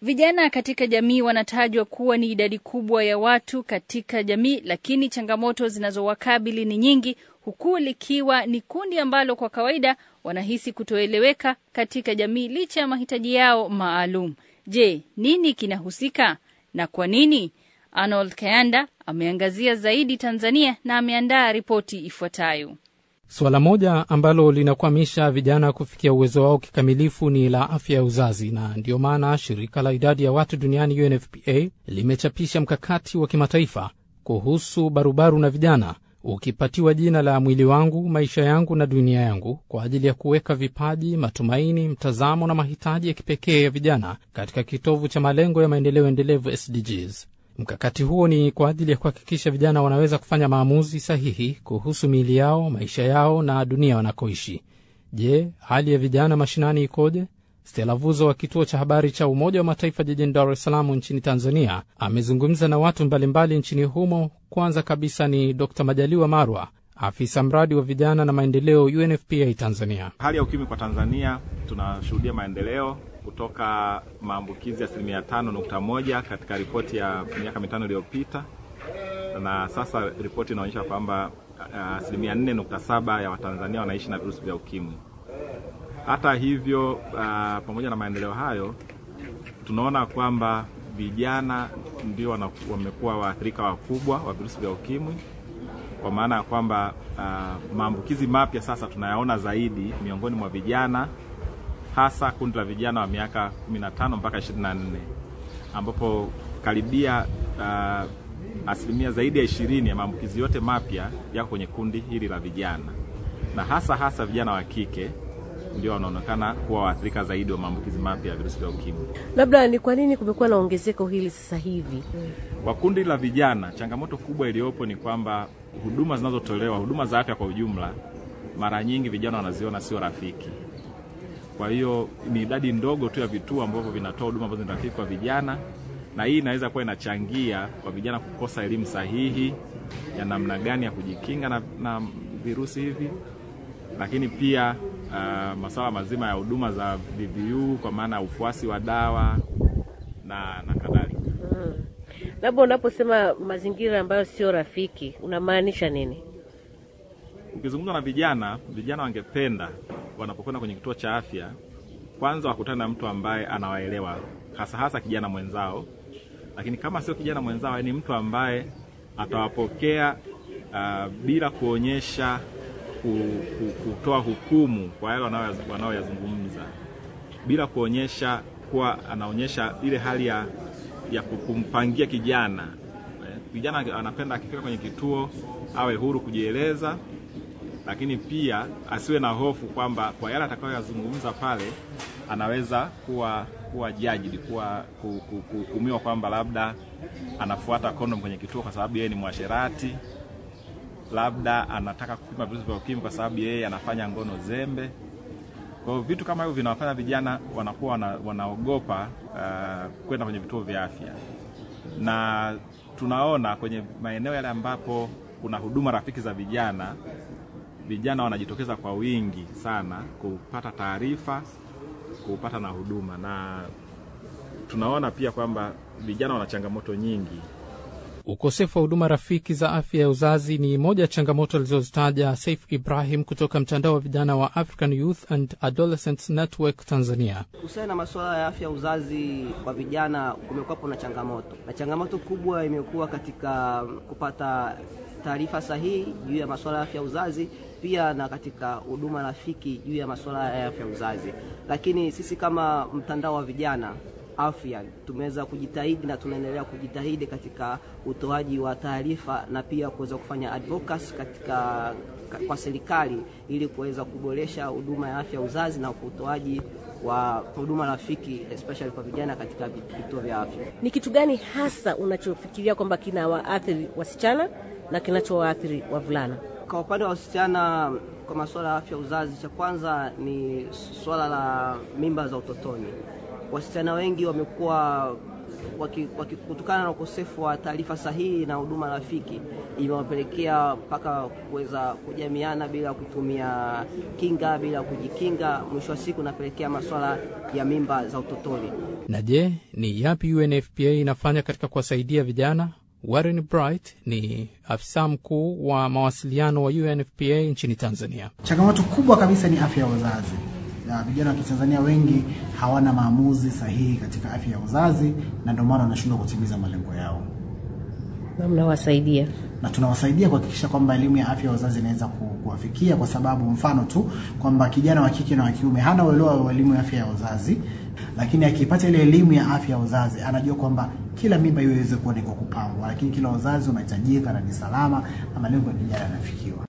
Vijana katika jamii wanatajwa kuwa ni idadi kubwa ya watu katika jamii, lakini changamoto zinazowakabili ni nyingi, huku likiwa ni kundi ambalo kwa kawaida wanahisi kutoeleweka katika jamii licha ya mahitaji yao maalum. Je, nini kinahusika na kwa nini? Arnold Kayanda ameangazia zaidi Tanzania na ameandaa ripoti ifuatayo. Suala moja ambalo linakwamisha vijana kufikia uwezo wao kikamilifu ni la afya ya uzazi, na ndiyo maana shirika la idadi ya watu duniani UNFPA limechapisha mkakati wa kimataifa kuhusu barubaru na vijana, ukipatiwa jina la mwili wangu, maisha yangu na dunia yangu, kwa ajili ya kuweka vipaji, matumaini, mtazamo na mahitaji ya kipekee ya vijana katika kitovu cha malengo ya maendeleo endelevu SDGs. Mkakati huo ni kwa ajili ya kuhakikisha vijana wanaweza kufanya maamuzi sahihi kuhusu miili yao, maisha yao na dunia wanakoishi. Je, hali ya vijana mashinani ikoje? Stela Vuzo wa kituo cha habari cha Umoja wa Mataifa jijini Dar es Salaam nchini Tanzania amezungumza na watu mbalimbali nchini humo. Kwanza kabisa ni Dr Majaliwa Marwa, afisa mradi wa vijana na maendeleo UNFPA Tanzania. Hali ya ukimwi kwa Tanzania, tunashuhudia maendeleo kutoka maambukizi ya asilimia tano nukta moja katika ripoti ya miaka mitano iliyopita, na sasa ripoti inaonyesha kwamba asilimia nne nukta saba ya Watanzania wanaishi na virusi vya ukimwi. Hata hivyo, uh, pamoja na maendeleo hayo, tunaona kwamba vijana ndio wamekuwa waathirika wakubwa wa virusi vya ukimwi, kwa maana ya kwamba uh, maambukizi mapya sasa tunayaona zaidi miongoni mwa vijana hasa kundi la vijana wa miaka 15 mpaka 24 ambapo karibia uh, asilimia zaidi ya ishirini ya maambukizi yote mapya yako kwenye kundi hili la vijana, na hasa hasa vijana wa kike ndio wanaonekana kuwa waathirika zaidi wa maambukizi mapya ya virusi vya ukimwi. Labda ni kwa nini kumekuwa na ongezeko hili sasa hivi? Kwa kundi la vijana, changamoto kubwa iliyopo ni kwamba huduma zinazotolewa, huduma za afya kwa ujumla, mara nyingi vijana wanaziona sio rafiki kwa hiyo ni idadi ndogo tu ya vituo ambavyo vinatoa huduma ambazo ni rafiki kwa vijana, na hii inaweza kuwa inachangia kwa vijana kukosa elimu sahihi ya namna gani ya kujikinga na, na virusi hivi, lakini pia uh, masuala mazima ya huduma za VVU kwa maana ya ufuasi wa dawa na, na kadhalika. Hmm. Labda unaposema mazingira ambayo sio rafiki unamaanisha nini? Ukizungumza na vijana, vijana wangependa wanapokwenda kwenye kituo cha afya, kwanza wakutane na mtu ambaye anawaelewa, hasa hasa kijana mwenzao. Lakini kama sio kijana mwenzao, ni mtu ambaye atawapokea uh, bila kuonyesha kutoa hukumu kwa yale wanaoyazungumza, bila kuonyesha kuwa anaonyesha ile hali ya, ya kumpangia kijana. Kijana anapenda akifika kwenye kituo awe huru kujieleza lakini pia asiwe na hofu kwamba kwa yale atakayoyazungumza pale anaweza kuwa kuwa judged, kuwa kuhukumiwa kwamba labda anafuata kondom kwenye kituo kwa sababu yeye ni mwasherati, labda anataka kupima virusi vya ukimwi kwa sababu yeye anafanya ngono zembe. Kwa hiyo vitu kama hivyo vinawafanya vijana wanakuwa wana, wanaogopa uh, kwenda kwenye vituo vya afya, na tunaona kwenye maeneo yale ambapo kuna huduma rafiki za vijana vijana wanajitokeza kwa wingi sana kupata taarifa, kupata na huduma, na tunaona pia kwamba vijana wana changamoto nyingi. Ukosefu wa huduma rafiki za afya ya uzazi ni moja ya changamoto alizozitaja Saif Ibrahim kutoka mtandao wa vijana wa African Youth and Adolescents Network Tanzania. Kuhusiana na masuala ya afya ya uzazi kwa vijana, kumekuwapo na changamoto, na changamoto kubwa imekuwa katika kupata taarifa sahihi juu ya masuala ya afya ya uzazi, pia na katika huduma rafiki juu ya masuala ya afya ya uzazi. Lakini sisi kama mtandao wa vijana afya tumeweza kujitahidi na tunaendelea kujitahidi katika utoaji wa taarifa na pia kuweza kufanya advocacy katika kwa serikali ili kuweza kuboresha huduma ya afya ya uzazi na utoaji wa huduma rafiki especially kwa vijana katika vituo vya afya. Ni kitu gani hasa unachofikiria kwamba kinawaathiri wasichana na kinachowaathiri wavulana? Kwa upande wa wasichana, kwa masuala ya afya uzazi, cha kwanza ni swala la mimba za utotoni. Wasichana wengi wamekuwa waki, waki, kutokana na ukosefu wa taarifa sahihi na huduma rafiki imewapelekea mpaka kuweza kujamiana bila kutumia kinga, bila kujikinga. Mwisho wa siku napelekea masuala ya mimba za utotoni. Na je, ni yapi UNFPA inafanya katika kuwasaidia vijana? Warren Bright ni afisa mkuu wa mawasiliano wa UNFPA nchini Tanzania. Changamoto kubwa kabisa ni afya ya uzazi. Na vijana wa Kitanzania wengi hawana maamuzi sahihi katika afya ya uzazi, na ndio maana wanashindwa kutimiza malengo yao, na mnawasaidia na tunawasaidia kuhakikisha kwamba elimu ya afya ya uzazi inaweza ku- kuwafikia, kwa sababu mfano tu kwamba kijana wa kike na wa kiume hana uelewa wa elimu ya afya ya uzazi, lakini akipata ile elimu ya afya ya uzazi anajua kwamba kila mimba hiyo iweze kuwa ni kwa kupangwa, lakini kila uzazi unahitajika na ni salama na malengo ya kijana yanafikiwa.